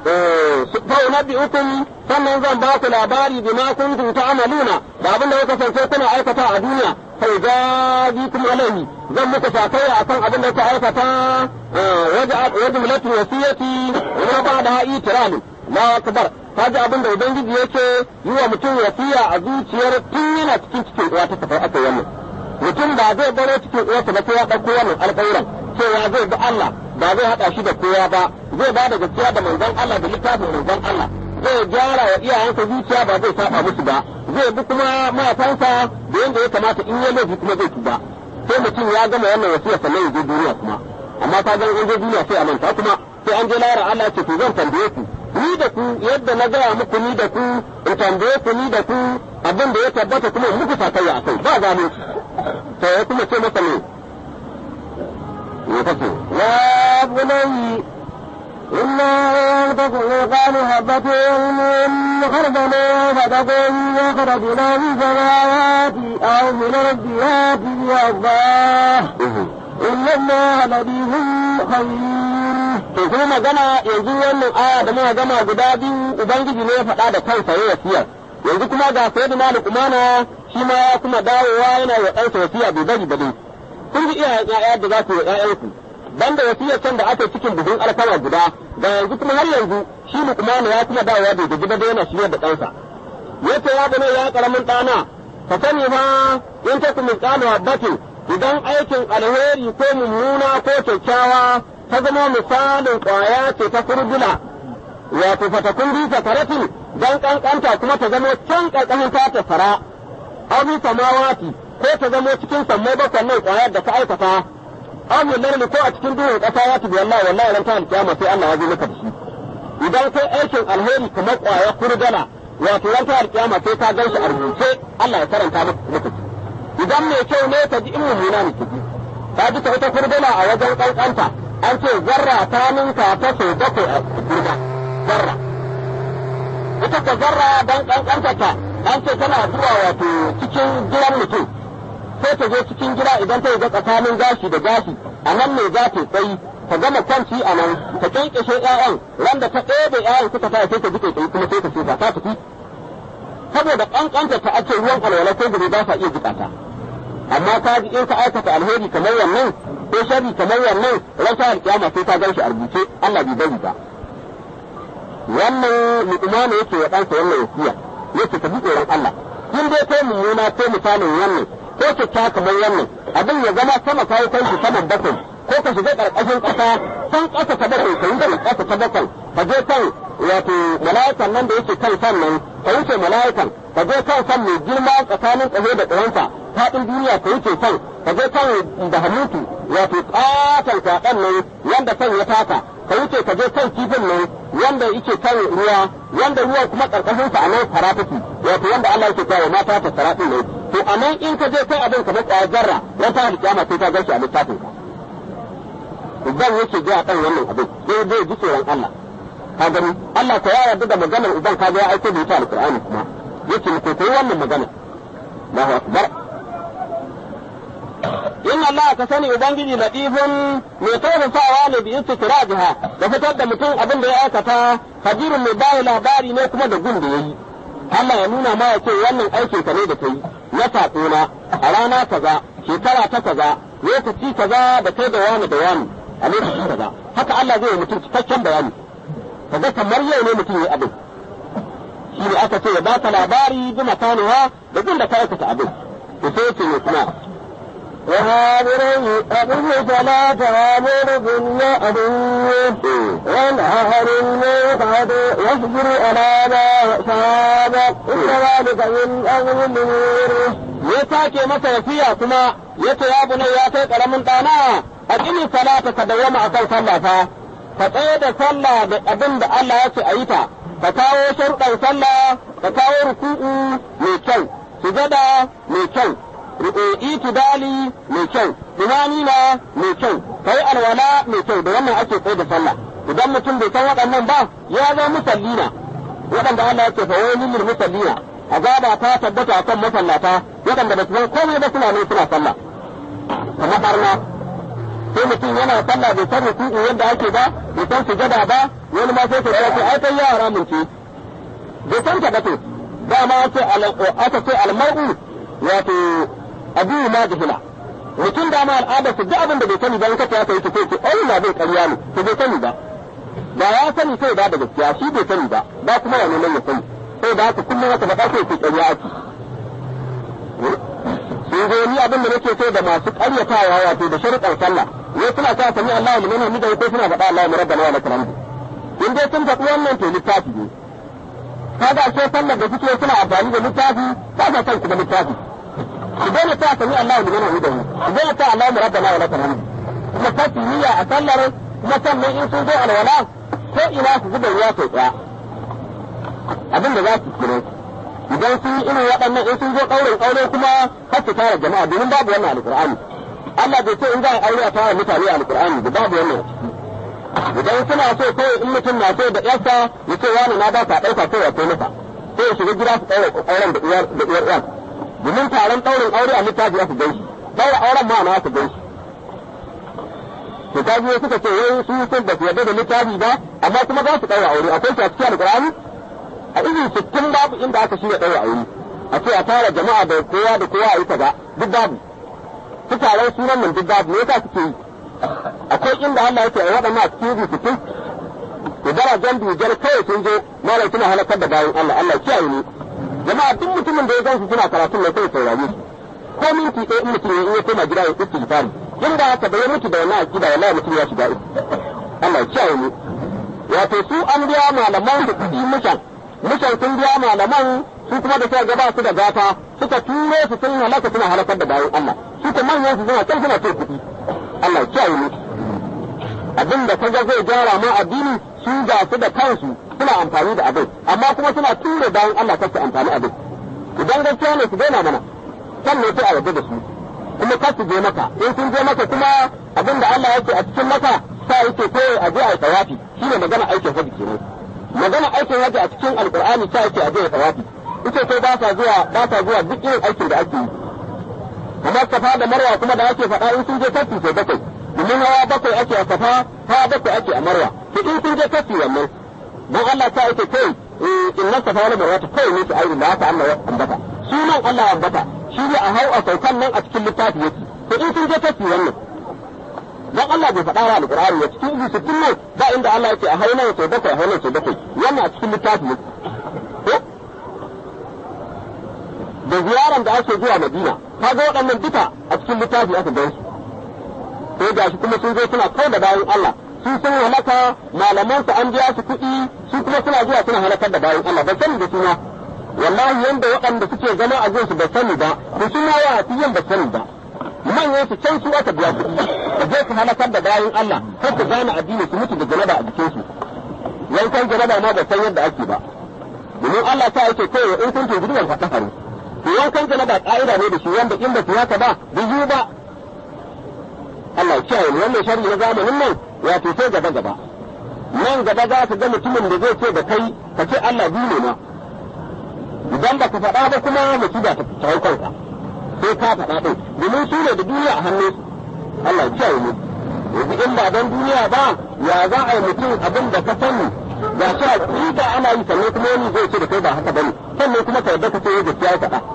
فأنبئكم sannan zan ba ku labari bima kuntum ta'maluna da abin da kuka kasance kuna aikata a duniya fa jazikum alaihi zan muku sakaya akan abin da kuka aikata wajen mulatin wasiyati wa ba da itiralu la akbar kaji abin da ubangiji yake yi wa mutum wasiya a zuciyar tun yana cikin cikin uwa ta tafi aka wannan mutum ba zai baro cikin uwarsa ba sai ya ɗauko wannan alƙawuran cewa zai bi Allah ba zai haɗa shi da kowa ba zai ba da gaskiya da manzon Allah da littafin manzon Allah zai gyara wa iyayensa zuciya ba zai saba musu ba zai bi kuma matansa da yanda ya kamata in ya laifi kuma zai tuba sai mutum ya gama wannan wasiya sannan ya je duniya kuma amma ka ga in je duniya sai a manta kuma sai an je lara Allah ce to zan tambaye ku ni da ku yadda na gaya muku ni da ku in tambaye ku ni da ku abin da ya tabbata kuma muku sakayya a kai ba gano to ya kuma ce masa ne يا بني إلا أن تكون قال هبة من خردنا فتكون يخرجنا في السماوات أو من الأرض يأتي الله إن الله لطيف خبير to kuma magana yanzu wannan aya da muka gama guda biyu ubangiji ne ya faɗa da kansa ya wasiyar yanzu kuma ga sayyidina luqmana shi ma ya kuma dawowa yana wa ɗansa wasiya bai bari ba dai kun ji iyayen ƴaƴa da za ku yi ƴaƴanku banda wasiyar can da aka cikin buhun alkama guda da yanzu kuma har yanzu shi luqmana ya kuma dawowa bai gaji ba da yana shirya da ɗansa yace ya bane ya karamin ɗana ka sani fa in ta kuma tsano habbatin idan aikin alheri ko mummuna ko kyakkyawa ta zama misalin ƙwaya ce ta furdula wato fatakun bisa karatin dan kankanta kuma ta zama can ƙarƙashin ta ta fara abu samawati ko ta zama cikin sammai bakwai nan ƙwayar da ka aikata abu larli ko a cikin duhun ƙasa ya tubi wallahi wallahi ran ta alkiyama sai Allah ya zo maka da shi idan kai aikin alheri kamar ƙwaya furdula wato ran ta alkiyama sai ka gan shi a rubuce Allah ya karanta maka idan mai kyau ne ka ji in mummuna ne ki ji ka ji ta wata furdula a wajen kankanta an ce zarra ta ninka ta sau bakwai a girma zarra ita ka zarra dan kankanta ta an ce tana zuwa wato cikin gidan mutum sai ta zo cikin gida idan ta ga tsakanin gashi da gashi a nan ne za ta tsayi ka gama kwanci a nan ka kyankyashe ƴaƴan wanda ta ɗebe ƴaƴan suka fara sai ka ji kai kuma sai ka shuka ta tafi saboda ƙanƙanta ta ake ruwan alwala ko gobe ba sa iya jikata amma ka ji in ka aikata alheri kamar wannan ko sharri kamar wannan ran sa alƙiyama sai ka gan shi a rubuce Allah bai bari ba wannan luqman yake wa ɗansa wannan wasiya yake ka bi tsoron Allah in dai kai mummuna ko misalin wannan ko kyakkyawa kamar wannan abin ya zama sama kawo kai shi saman bakwai ko ka shiga ƙarƙashin ƙasa san ƙasa ta bakwai ka yi da ƙasa ta bakwai ka je kan wato mala'ikan nan da yake kan san nan ka wuce mala'ikan ka je kan san mai girma tsakanin ƙaho da ƙahonsa faɗin duniya ka wuce san ka je kan da hamutu wato ƙaton kwaɗan nan wanda san ya taka ka wuce ka je kan kifin nan wanda yake kan ruwa wanda ruwa kuma ƙarƙashin sa a nan fara take wato wanda Allah yake kawo mata ta saratin ne to a nan in ka je kai abin kamar ƙwayar zarra wata alƙiyama sai ka gashi a littafin ka uban yake ji a kan wannan abin sai zai ji tsoron Allah ka gani Allah ko ya yarda da maganar uban ka ga ya aiko da ita alqur'ani kuma yake mu koyi wannan magana Allahu akbar in Allah ka sani ubangiji latifun mai tausasawa ne bi istikrajiha da fitar da mutum abin da ya aikata kabirun mai bayi labari ne kuma da gun da yayi Allah ya nuna ma ya ce wannan aikin ka ne da kai na saƙona a rana kaza shekara ta kaza lokaci kaza da kai da wani da wani a lokaci kaza haka Allah zai yi mutum cikakken bayani kaga kamar yau ne mutum ya abin shi ne aka ce ya baka labari bi makanuwa da gun da ka aikata abin to sai ce ne kuma وهابري أقم صلاة وامر بالمعروف وانهى عن المنكر واصبر على ما أصابك إن ذلك من أمر الأمور ya sake masa wasiya kuma ya ce ya bunai ya kai karamin ɗana a ƙini salata ka dawwama a kan sallah fa ka tsaye da sallah da abin da Allah ya ce a yi ta ka kawo sharuɗan sallah ka kawo ruku'u mai kyau sujada mai kyau itidali mai kyau imanina mai kyau kai alwala mai kyau da wannan ake tsaye da sallah idan mutum bai san waɗannan ba ya zo musallina waɗanda Allah ya ce fa wani lil musallina azaba ta tabbata kan masallata waɗanda ba su san komai ba suna ne suna sallah kamar barna sai mutum yana sallah bai san ruku'u yadda ake ba bai san sujada ba wani ma sai ka ce ai kai yara mun ce bai san ta ba to dama ce aka ce almar'u wato abu ma jahila mutum dama al'ada su duk abin da bai sani ba in ka ta yi sai ce ai na bai ƙarya ne to bai sani ba ba ya sani sai ba da gaskiya shi bai sani ba ba kuma ya neman ya sani sai da haka kullum haka faɗa sai ce ƙarya ake sun zo ni abin da nake so da masu ƙaryatawa wato da sharuɗan sallah ne suna ta sami Allah liman hamida ko suna faɗa Allah mu rabbana wa lakal hamd in dai sun faɗi wannan to littafi ne kaga ce sallar da suke suna amfani da littafi ba sa son kuma littafi su daina ta sami Allah liman hamida su daina ta Allah mu rabbana wa lakal hamd kuma kafi niyya a sallar kuma sannan in sun zo alwala ko ina su zuba ruwa sau ɗaya abin da za su kiro idan sun yi irin waɗannan in sun zo ƙaurin ƙaure kuma har su tara jama'a domin babu wannan alƙur'ani Allah bai ce in za a aure a tara mutane alƙur'ani da babu wannan idan suna so kawai in mutum na so da ƴarsa ya ce wani na ba ka ɗauka kai ya kai masa sai ya shiga gida su ɗaura ƙauren da uwar da uwar ƴar domin taron ɗaurin aure a littafi ya su gan shi ɗaura auren ma na su gan shi to ta biyo suka ce wai su sun ba su yarda da littafi ba amma kuma za su ɗaura aure akwai shi a cikin alƙur'ani a izin sittin babu inda aka shirya ɗaura aure a ce a tara jama'a da kowa da kowa a yi kaza duk babu su taron sunan nan duk babu me yasa suke yi akwai inda Allah yake a waɗannan a cikin izin sittin to darajar dujar kawai sun zo malam suna halakar da bayan Allah Allah kiyaye ne jama'a duk mutumin da ya gan su suna karatun nan sai saurare su ko minti ɗaya in mutum ya koma gida ya istighfari inda haka da ya mutu da wannan akida wallahi mutum ya shiga uku Allah ya kiyaye ne wato su an biya malaman da kuɗi mushan mushan sun biya malaman su kuma da suka gaba su da gata suka turo su sun halaka suna halakar da bayan Allah su kuma manyan su suna can suna ce kuɗi Allah ya kiyaye ne abin da kaga zai gyara ma addini su ga su da kansu suna amfani da abin amma kuma suna ture bayan Allah kar su amfani abin idan gaskiya ne su daina mana kan ne sai a yarda da su kuma kar su je maka in sun je maka kuma abin da Allah yake a cikin maka sa yake ko a je a yi tawafi shine magana aikin hajji kenan magana aikin hajji a cikin alqur'ani sa yake a je a tawafi ita ko ba sa zuwa ba sa zuwa duk irin aikin da ake yi kamar safa da marwa kuma da ake faɗa in sun je tafi sai bakwai domin hawa bakwai ake a safa hawa bakwai ake a marwa to in kun je kafi wannan dan Allah ta yake kai inna safa wal marwa ta kai ne su ayi da haka Allah ya ambata sunan Allah ya ambata shi ne a hau a saukan nan a cikin littafi yake to in kun je kafi wannan dan Allah bai faɗa wa alqur'ani ya cikin izu sittin nan ba inda Allah yake a hauna sau bakwai a hauna sau bakwai wannan a cikin littafi yake ko da ziyaran da ake zuwa Madina kaga waɗannan duka a cikin littafi aka gan su sai ga shi kuma sun zo suna kai da bayan Allah su sun halaka malaman su an biya su kuɗi su kuma suna zuwa suna halakar da bayan Allah ba sani da suna wallahi yanda waɗanda suke zama a su ba sani ba su suna wa yin ba sani ba manyan su can su aka biya su ka je su halakar da bayan Allah har su gane addini su mutu da janaba a jikin su yankan janaba ma ba san yadda ake ba domin Allah ta yake kai in kun tuntuni wal fataharu to yankan janaba ka'ida ne da shi wanda in ba su haka ba biyu ba Allah ya kiyaye mu wannan sharri na zamanin nan wato sai gaba gaba nan gaba za ka ga mutumin da zai ce da kai ka ce Allah biyu ne ma idan ba ka faɗa ba kuma musiba ta hau kanka sai ka faɗa ɗin domin su ne da duniya a hannun su Allah ya kiyaye mu yanzu in ba don duniya ba ya za a yi mutum abin da ka sani ga shi a ƙida ana yi sannan kuma wani zai ce da kai ba haka bane sannan kuma ka yarda ka ce gaskiya ya faɗa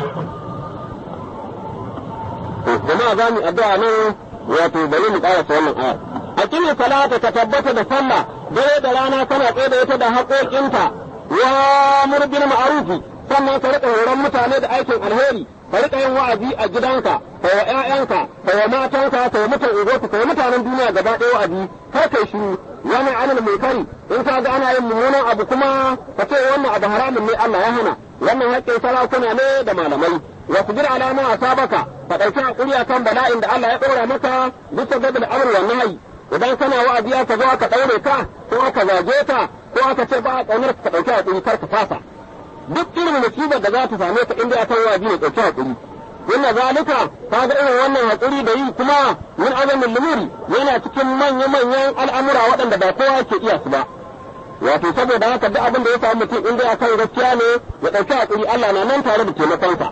jama'a za mu addu'a nan wato bari mu ƙarasa wannan ayar a kini salata ka tabbata da sallah dare da rana kana tsaye da ita da haƙoƙinta wa murbil ma'arufi sannan ka riƙa horon mutane da aikin alheri ka riƙa yin wa'azi a gidanka ka wa ƴaƴanka ka wa matanka ka wa mutan ugoku ka wa mutanen duniya gaba ɗaya wa'azi kar kai shiru wani anil munkari in ka ga ana yin mummunan abu kuma ka ce wannan abu haramun ne Allah ya hana wannan haƙƙin sarakuna ne da malamai wa kubir alama a sabaka ka ɗauki haƙuri akan bala'in da Allah ya ɗora maka bisa ga bil amr wa nahyi idan kana wa'azi aka zo aka ɗaure ka ko aka zage ka ko aka ce ba a ƙaunar ka ɗauki haƙuri kar ka fasa duk irin musibar da za ta same ka inda akan wa'azi ne ɗauki haƙuri inna zalika kaga irin wannan haƙuri da yi kuma min azamin lumuri yana cikin manya-manyan al'amura waɗanda ba kowa ke iya su ba wato saboda haka duk abin da ya samu mutum in dai akan gaskiya ne ya ɗauki haƙuri Allah na nan tare da taimakonsa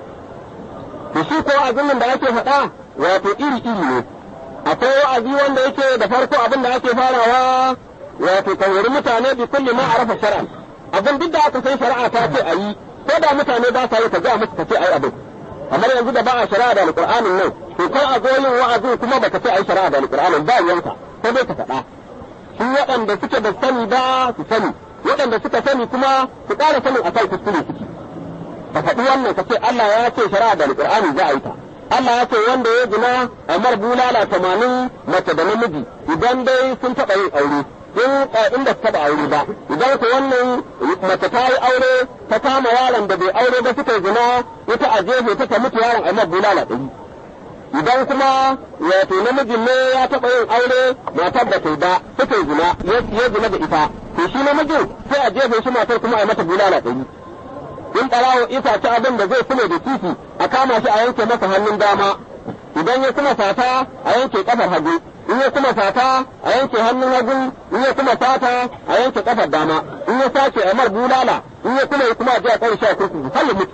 to shi ko wa'azin da ake faɗa wato iri-iri ne akwai wa'azi wanda yake da farko abin da ake farawa wato kawari mutane bi kulli ma arafa shar'a abin duk da aka san shari'a ta ce a yi ko da mutane ba sa yi ka ga musu ka ce ai abin kamar yanzu da ba a shari'a da alqur'anin nan to kai a zo yin wa'azin kuma baka ce ai shari'a da alqur'anin ba yanka sai dai ka faɗa su waɗanda suke da sani ba su sani waɗanda suka sani kuma su ƙara sanin akan kuskure suke ka faɗi wannan ka ce Allah ya ce shari'a da alqur'ani za a yi ta Allah ya ce wanda ya gina amar bulala tamanin mace da namiji idan dai sun taɓa yin aure in inda ta taɓa aure ba idan ku wannan mace ta yi aure ta kama yaron da bai aure ba suka zina ita a jefe ta ta mutu yaron amar bulala ɗari idan kuma wato namijin ne ya taɓa yin aure matar da ta ba suka zina ya zina da ita to shi namijin sai a jefe shi matar kuma a mata bulala ɗari in ɓarawo isa ta abin da zai kuma da titi a kama shi a yanke masa hannun dama idan ya kuma fata a yanke kafar hagu in ya kuma fata a yanke hannun hagu in ya kuma fata a yanke kafar dama in ya sace a mar bulala in ya kuma kuma a je a kai shi a kurkuku har ya mutu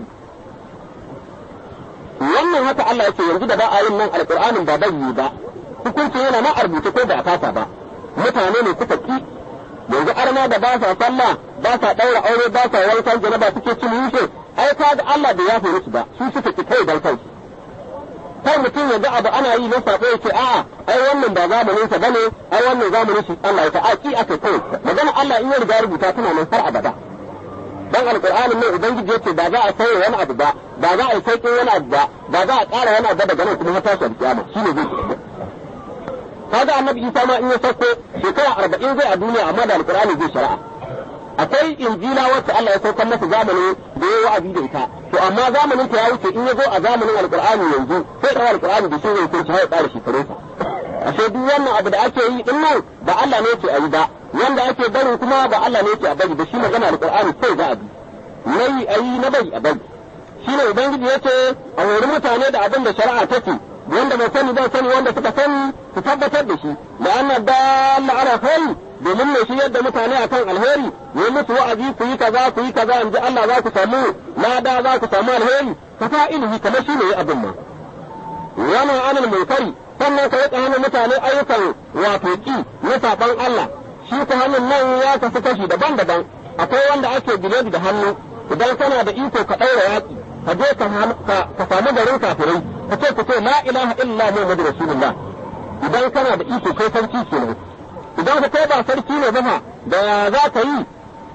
wannan haka Allah yake yanzu da ba a yin nan alƙur'anin ba bai yi ba hukuncin yana ma a rubuce ko ba a fasa ba mutane ne suka ki yanzu arna da ba sa sallah ba sa daura aure ba sa wankan janaba suke cin yushe ai ka ga Allah bai yafe musu ba su suka ki kai dan kansu kai mutum yanzu abu ana yi na sabo yake a'a ai wannan ba zamanin sa bane ai wannan zamanin shi Allah ya ta ki aka kai magana Allah in ya riga rubuta tana nan har abada dan alqur'anin nan ubangiji yace ba za a sauya wani abu ba ba za a yi sauƙin wani abu ba ba za a ƙara wani abu daga nan kuma har tashi alƙiyama shine zai kaga annabi isa ma in ya sauko shekara arba'in zai a duniya amma da alkur'ani zai shari'a akwai injila wacce Allah ya saukar masa zamani da ya wa'azi da ita to amma zamanin ta ya wuce in ya zo a zamanin alkur'ani yanzu sai da alkur'ani da shi zai kunci har ya ƙara shekarunsa ashe duk wannan abu da ake yi din nan ba Allah ne yake a yi ba wanda ake bari kuma ba Allah ne yake a bari da shi magana alkur'ani sai za a bi nayi a yi na bari a bari shine ubangiji yace a hori mutane da abin da shari'a take wanda bai sani bai sani wanda suka sani su tabbatar da shi da anna dalla ala khairi domin ne shi yadda mutane akan alheri yi musu wa'azi ku yi kaza ku yi kaza in ji Allah za ku samu lada za ku samu alheri ka fa ilimi kamar shi ne abin ma yana anil munkari sannan ka riƙa hana mutane ayyukan wato ki na saɓon Allah shi ta hannun nan ya kasu kashi daban-daban akwai wanda ake biledi da hannu idan kana da iko ka ɗaura yaƙi ka je ka samu garin kafirai ka ce ku ce la ilaha illa muhammadu rasulullah idan kana da iko kai sarki kenan idan ka kai ba sarki ne ba da ya za ka yi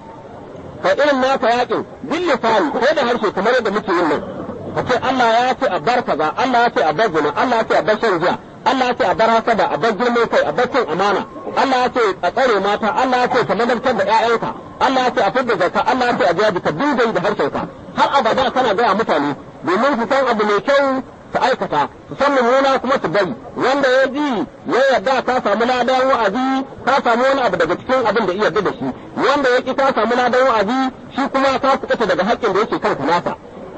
ka irin naka yaƙin bil lisani ko da harshe kamar yadda muke yin nan ka ce Allah ya ce a bar kaza Allah ya ce a bar zina Allah ya ce a bar shan giya Allah ya ce a bar hasada a bar girman kai a bar cin amana Allah ya ce a tsare mata Allah ya ce ka madaltar da ƴaƴanka Allah ya ce a fidda zakka Allah ya ce a jabi ka dinga yi da harshenka har abada kana gaya mutane domin su san abu mai kyau su aikata su san mummuna kuma su bari wanda ya ji ya yarda ka samu ladan wa'azi ka samu wani abu daga cikin abin da iya yarda da shi wanda ya ki ka samu ladan wa'azi shi kuma ka fita daga haƙƙin da yake kanka nasa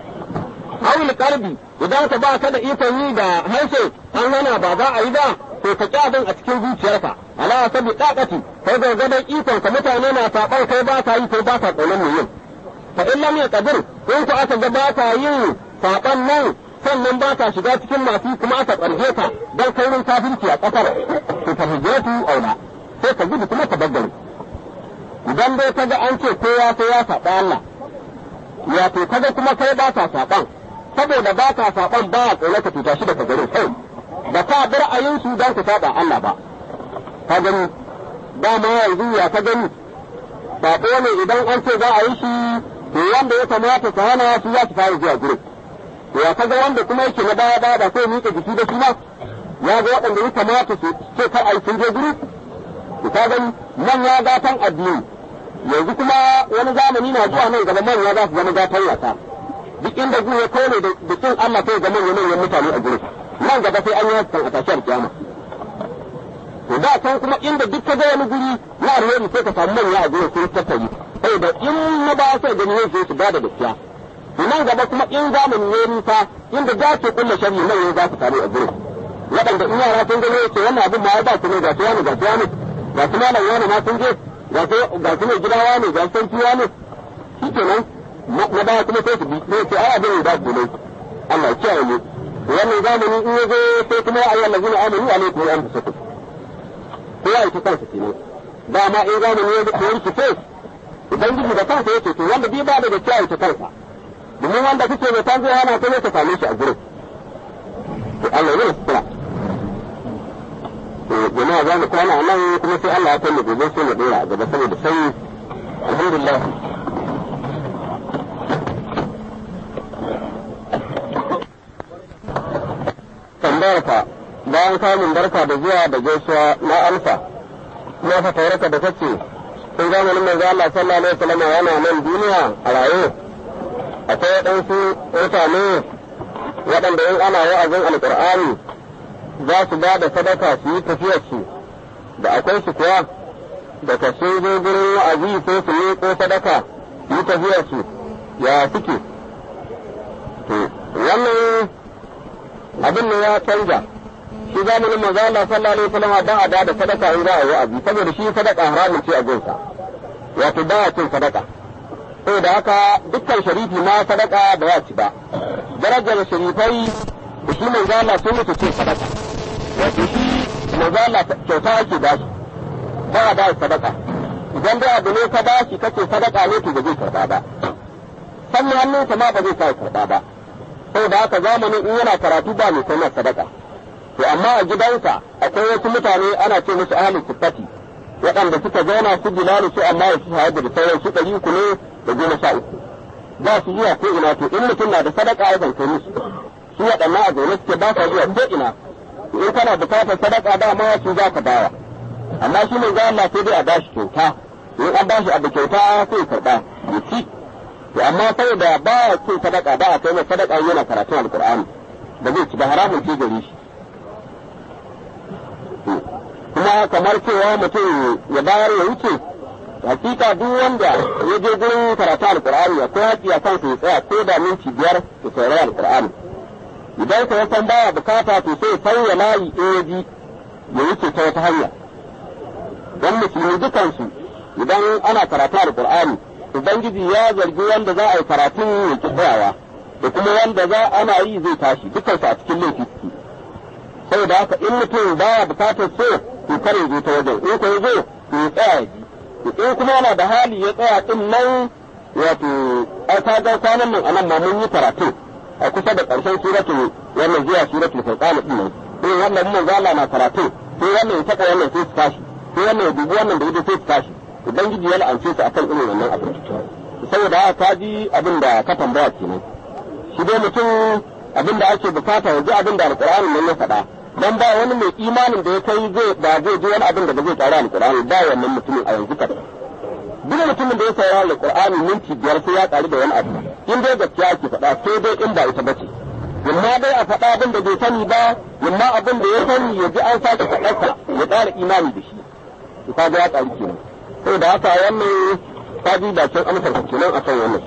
hawil kalbi idan ka ba ka da ikon yi da harshe an hana ba za a yi ba to ka ƙi abin a cikin zuciyarka ala sabi dakati kai gargadon ikon ka mutane na saɓar kai ba ka yi kai ba ka ƙaunar mu yin fa in lam yaqdir in ku aka ga ba ka yin saɓan nan sannan ba ka shiga cikin masu kuma aka ƙarfe ka don kaurin kafirci a ƙasar to fa hijratu aula sai ka gudu kuma ka baggare idan dai ka ga an ce kowa sai ya saɓa Allah ya to kaga kuma kai ba ka saɓan saboda ba ka saɓan ba a tsoron ka tuta shi daga garin kai ba ka bar ayinsu don ku saɓa Allah ba ka gani dama yanzu ya ka gani saɓo ne idan an ce za a yi shi to wanda ya kamata ka hana su za su fara zuwa gurin to ya kaga wanda kuma yake na baya baya ba sai miƙa jiki da shi ba ya ga waɗanda ya kamata su ce kar a yi sun je guri to ka gani nan ya gatan addini yanzu kuma wani zamani na zuwa nan gaba manya za su zama gatan wasa duk inda zuwa ya kone da kin Allah sai ga manyan manyan mutane a gurin nan gaba sai an yi hakan a tashiyar kiyama to da can kuma inda duk ka ga wani guri na alheri sai ka samu manya a gurin sun tattari sai da in na ba sai gani sai su bada gaskiya to nan gaba kuma in zamani ya nisa inda za ke kulle shari manya za su samu a gurin waɗanda in yara sun gani ce wannan abin ma ya ba su ne ga su wani ga su wani ga su malam wani ma sun je ga su mai gida wani ga su sarki wani shi kenan na baya kuma sai su bi sai ce ai abin da su ne Allah ya kiyaye mu wannan zamani in ya zo sai kuma ya ayyana lazina amanu alaikum wa anfusakum ko ya yi kansa kenan dama in zamani ya zo ya rikice ubangiji da kansa yace to wanda bai ba da gaskiya ya kansa domin wanda kake mai tan zai hana ta ne ka same shi a gurin to Allah ya sutura to jama'a za mu kwana nan kuma sai Allah ya kai mu gobe sai mu dora a gaba saboda sai alhamdulillah tambayarka bayan samun barka da zuwa da gaisuwa na alfa kuma fa tauraka da kace sun zamanin manzo Allah sallallahu alaihi wasallam yana nan duniya a raye akwai waɗansu mutane waɗanda in ana wa'azin alƙur'ani za su ba da sadaka su yi tafiyar su da akwai su kuwa da ka sun zo gurin wa'azi ko su yi ko sadaka su yi tafiyar su ya suke to wannan abin ne ya canja shi zamanin manzo Allah sallallahu alaihi wasallam ba a da sadaka in za a yi wa'azi saboda shi sadaka haramun ce a gunsa wato ba a cin sadaka saboda haka dukkan sharifi ma sadaka ba ya ci ba darajar sharifai da shi manzo Allah sun mutu ce sadaka wato shi manzo Allah kyauta ake ba shi ba a ba sadaka idan dai abu ne ka ba shi kace sadaka ne to ba zai karba ba sannan hannunsa ma ba zai sa karba ba saboda haka zamanin in yana karatu ba mai kai sadaka to amma a gidansa akwai wasu mutane ana ce musu ahlul sifati waɗanda suka zauna su bilalu su amma su sahabu da sauran su ɗari uku ne da goma sha uku ba su zuwa ko ina to in mutum na da sadaka ya zance musu su waɗannan a zaune suke ba sa zuwa ko ina in kana bukatar sadaka da ma su za ka bawa amma shi ne ga Allah sai dai a bashi kyauta in an bashi abu kyauta sai ya karɓa ya ci to amma saboda ba ya cin sadaka ba a kai mai sadaka yana karatun alkur'ani da zai ci ba haramun ce gare shi kuma kamar cewa mutum ya bayar ya wuce hakika duk wanda ya je gurin karatu alkur'ani akwai haƙƙi a kansa ya tsaya ko da minti biyar ya saurari alkur'ani idan ka san baya bukata to sai sauya layi in ya ji ya wuce ta wata hanya don musulmi dukansu idan ana karatu alkur'ani ubangiji ya zargi wanda za a yi karatun ya ki tsayawa da kuma wanda za ana yi zai tashi dukansu a cikin laifi suke saboda haka in mutum baya bukatar so to kare zo ta wajen in ko zo to ya tsaya ji in kuma yana da hali ya tsaya din nan wato ai ka ga kwanan nan anan ma mun yi karatu a kusa da ƙarshen suratul wannan zuwa suratul furqan din nan sai wannan mun zala na karatu sai wannan ya taka wannan sai su tashi sai wannan ya dubi wannan da ido sai su tashi ubangiji ya la'ance su akan irin wannan abu saboda haka ka ji abin da ka tambaya kenan shi dai mutum abin da ake bukata ya ji abin da alqur'ani nan ya faɗa dan ba wani mai imanin da ya kai zai ba zai ji wani abin da ba zai tsara alqur'ani ba wannan mutumin a yanzu kada duk mutumin da ya saurara alqur'ani minti biyar sai ya tsari da wani abu in dai gaskiya ake faɗa sai dai in ba ita bace yamma dai a faɗa abin da bai sani ba yamma abin da ya sani ya ji an sake faɗarsa ya ƙara imani da shi to kaga ya tsari kenan saboda haka wannan ta ji bakin amsar kenan akan wannan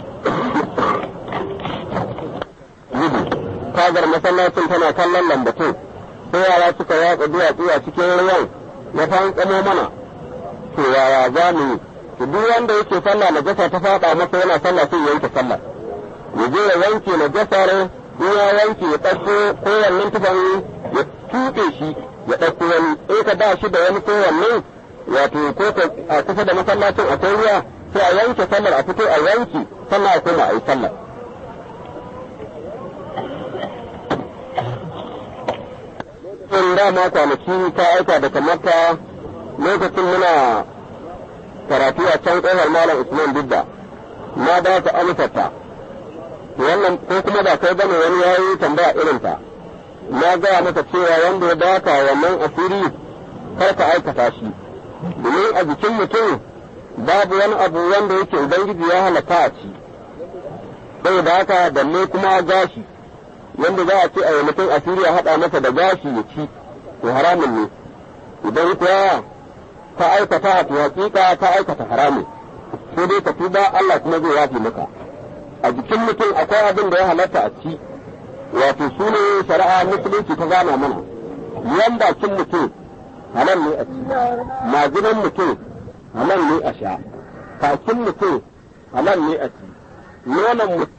gudu kagar masallacin tana kallon lambatun sai yara suka yatsa duwatsu a cikin ruwan ya fankamo mana to yaya za mu yi to duk wanda yake sallah na jasa ta faɗa masa yana sallah sai ya yanke sallah ya je ya wanke na jasar in ya wanke ya ɗauko kowannen tufan ya tuɓe shi ya ɗauko wani in ka ba shi da wani kowannen wato ko a kusa da masallacin akwai ruwa sai a yanke sallar a fito a yanki sannan a koma a yi sallar in dama kwanaki ta aika daga makka lokacin muna karatu a can ƙofar malam usman dubba na ba ta amsarta wannan ko kuma da kai bane wani ya yi tambaya irin ta na gaya masa cewa wanda ya baka wannan asiri kar ka aikata shi domin a jikin mutum babu wani abu wanda yake ubangiji ya halaka a ci saboda haka balle kuma gashi wanda za a ce a yi mutum asiri a haɗa masa da gashi ya ci to haramun ne idan kuwa ka aikata to hakika ka aikata haramun sai dai ka tuba Allah kuma zai yafi maka a jikin mutum akwai abin da ya halatta a ci wato su ne shari'a musulunci ta gana mana yan bakin mutum halal ne a ci majinan mutum halal ne a sha kakin mutum halal ne a ci nonon